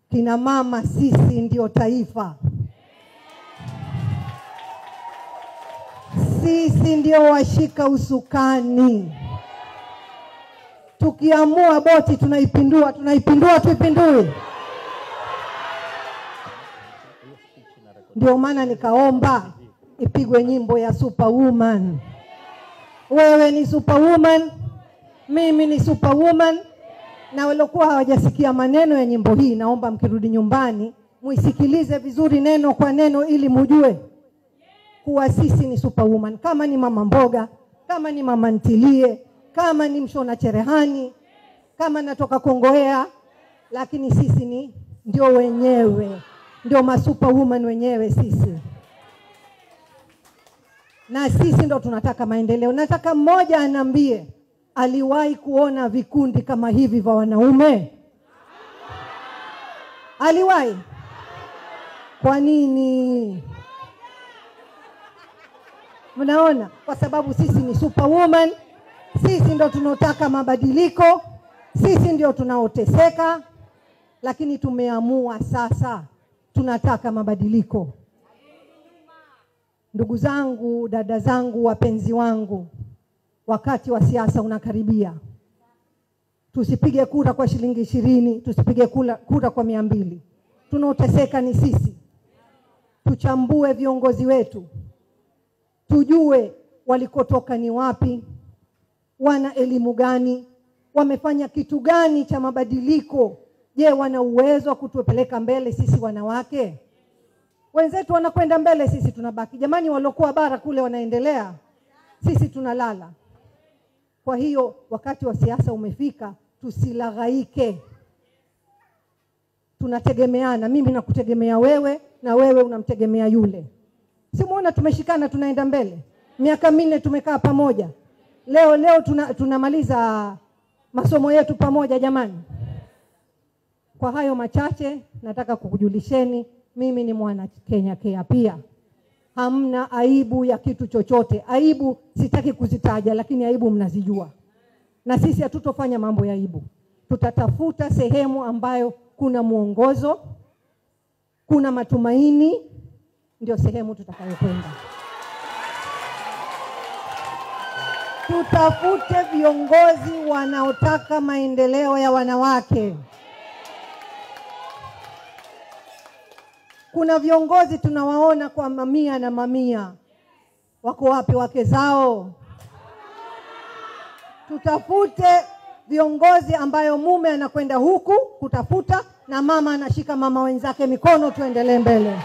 kina mama sisi ndio taifa, sisi ndio washika usukani. Tukiamua boti tunaipindua, tunaipindua, tuipindue. Ndio maana nikaomba ipigwe nyimbo ya Superwoman. Wewe ni superwoman, mimi ni superwoman, na waliokuwa hawajasikia maneno ya nyimbo hii, naomba mkirudi nyumbani muisikilize vizuri neno kwa neno, ili mujue kuwa sisi ni superwoman. Kama ni mama mboga, kama ni mama ntilie, kama ni mshona cherehani, kama natoka Kongowea, lakini sisi ni ndio wenyewe, ndio masuperwoman wenyewe sisi na sisi ndo tunataka maendeleo. Nataka mmoja aniambie aliwahi kuona vikundi kama hivi vya wanaume? Aliwahi? Kwa nini? Mnaona, kwa sababu sisi ni superwoman, sisi ndo tunaotaka mabadiliko, sisi ndio tunaoteseka, lakini tumeamua sasa tunataka mabadiliko. Ndugu zangu, dada zangu, wapenzi wangu, wakati wa siasa unakaribia. Tusipige kura kwa shilingi ishirini, tusipige kura, kura kwa mia mbili. Tunaoteseka ni sisi. Tuchambue viongozi wetu, tujue walikotoka ni wapi, wana elimu gani, wamefanya kitu gani cha mabadiliko. Je, wana uwezo wa kutupeleka mbele sisi wanawake? Wenzetu wanakwenda mbele, sisi tunabaki. Jamani, waliokuwa bara kule wanaendelea, sisi tunalala. Kwa hiyo wakati wa siasa umefika, tusilaghaike. Tunategemeana, mimi nakutegemea wewe na wewe unamtegemea yule. Simuona tumeshikana, tunaenda mbele. Miaka minne tumekaa pamoja, leo leo tuna, tunamaliza masomo yetu pamoja. Jamani, kwa hayo machache nataka kukujulisheni mimi ni mwana Kenya Kea pia. Hamna aibu ya kitu chochote. Aibu sitaki kuzitaja, lakini aibu mnazijua, na sisi hatutofanya mambo ya aibu. Tutatafuta sehemu ambayo kuna mwongozo, kuna matumaini, ndio sehemu tutakayokwenda. Tutafute viongozi wanaotaka maendeleo ya wanawake. Kuna viongozi tunawaona kwa mamia na mamia, wako wapi wake zao? Tutafute viongozi ambayo mume anakwenda huku kutafuta na mama anashika mama wenzake mikono, tuendelee mbele.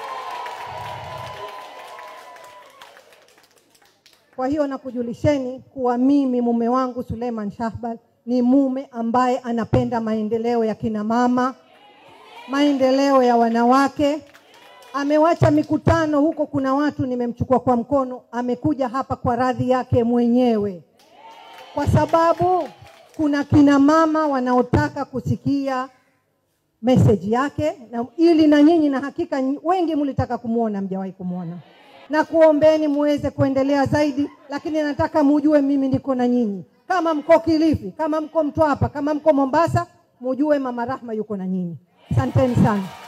Kwa hiyo nakujulisheni kuwa mimi mume wangu Suleiman Shahbal ni mume ambaye anapenda maendeleo ya kina mama maendeleo ya wanawake. Amewacha mikutano huko, kuna watu nimemchukua kwa mkono, amekuja hapa kwa radhi yake mwenyewe, kwa sababu kuna kina mama wanaotaka kusikia meseji yake na, ili na nyinyi na hakika wengi mlitaka kumwona, mjawahi kumwona, na kuombeni muweze kuendelea zaidi, lakini nataka mujue mimi niko na nyinyi. Kama mko Kilifi, kama mko Mtwapa, kama mko Mombasa, mujue Mama Rahma yuko na nyinyi. Asanteni sana.